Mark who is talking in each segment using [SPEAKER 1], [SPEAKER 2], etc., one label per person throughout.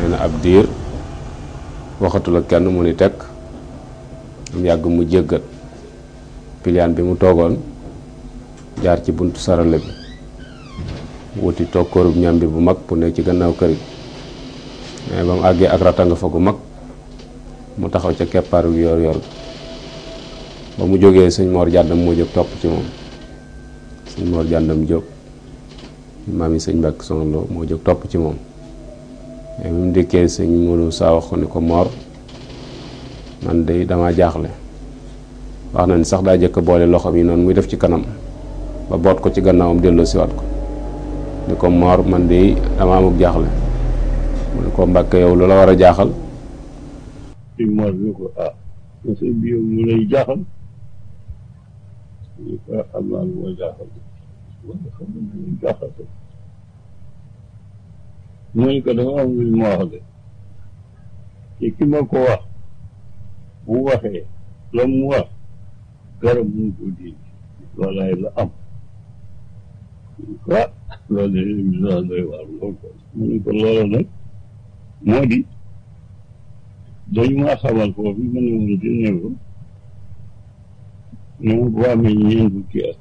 [SPEAKER 1] nee na ab diir waxatul ak kenn mu ni tekk am yàgg mu jéggat piliyaan bi mu toogoon jaar ci buntu sarale bi wuti toog kóorub ñambi bu mag bu ne ci gannaaw kër gi mais ba mu àggee ak ratanga fa gu mag mu taxaw ca keppaaru yor yor ba mu jógee sëñ Mor jàndam moo jóg topp ci moom sëñ Mor jàndam jóg maam yi sëñ Mbàkke Soxna Lo moo jóg topp ci moom mais bi mu dikkee sëñ Modou saa wax ko ni ko Mor man de dama jaaxle wax na ni sax daa jëkk boole loxoom yi noonu muy def ci kanam ba boot ko ci gannaawam delloo siwaat ko ni ko Mor man de dama amuk jaaxle mu ne ko Mbàkke yow lu la war a jaaxal
[SPEAKER 2] sëñ Mor ni ko ah sëñ bi yow lu lay jaaxal ñu ko am naa lu ma jaaxal wala xam nga lu lay jaaxal mu ne ko dafa am lu ma wax de te ki ma ko wax bu waxee la mu wax garab mu ko dégg loolaay la am ah loolu de émission doy waar lool ko mu ne ko loolu nag moo di dañu maa xamal foofu ma ne woon di ne ko ne ma boo amee ñeent fukki at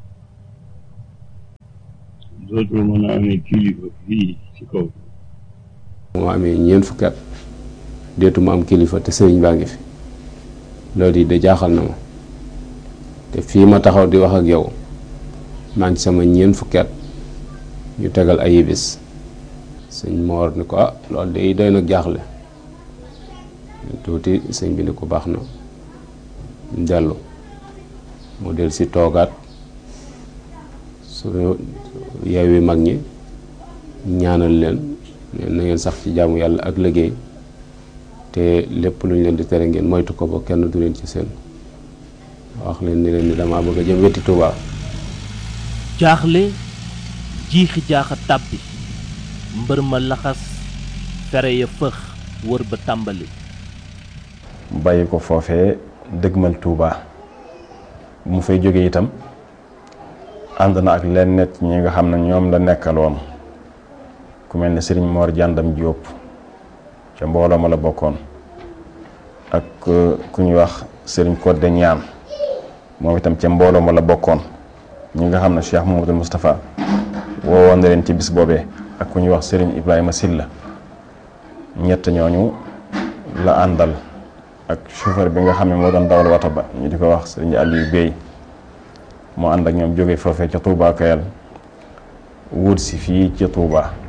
[SPEAKER 2] dootul mën a amee kilifa fii ci kaw
[SPEAKER 1] moo amee ñeent fukki at deetu ma am kilifa te sëriñ baa ngi fi loolu yi de jaaxal na ma te fii ma taxaw di wax ak yow maa ngi sama ñeent fukki at ñu tegal ay bis sëñ Moor ni ko ah loolu de doy nag jaaxle tuuti sëñ bi ni ko baax na dellu mu del si toogaat su yeewi mag ñi ñaanal leen na ngeen sax ci jaamu yàlla ak liggéey te lépp lu ñu leen di tere ngeen moytu ko ba kenn du leen ci seen wax leen ni leen ni dama bëgg a jëm wetti Tuubaa
[SPEAKER 3] jaaxle jiixi jaaxa tàbbi mbër ma laxas fere ya fëx wër ba tàmbali
[SPEAKER 4] bàyyi ko foofee dëgmal Touba mu fay jóge itam ànd na ak leen net ñi nga xam ne ñoom la nekkaloon ku mel ne sëriñ Mor Jàndam Jóob ca mbooloo ma la bokkoon ak ku ñuy wax sëriñ Codé Ñaan moom itam ca mbooloo ma la bokkoon ñi nga xam ne Cheikh Mouhamadou Moustapha woowoon na leen ci bis boobee ak ku ñuy wax sëriñ Ibrahima Silla ñett ñooñu la àndal ak chauffeur bi nga xam ne moo doon dawal wata ba ñu di ko wax sëriñ Aliou Bey moo ànd ak ñoom jóge foofee ca Touba Kayal wut si fii ci Touba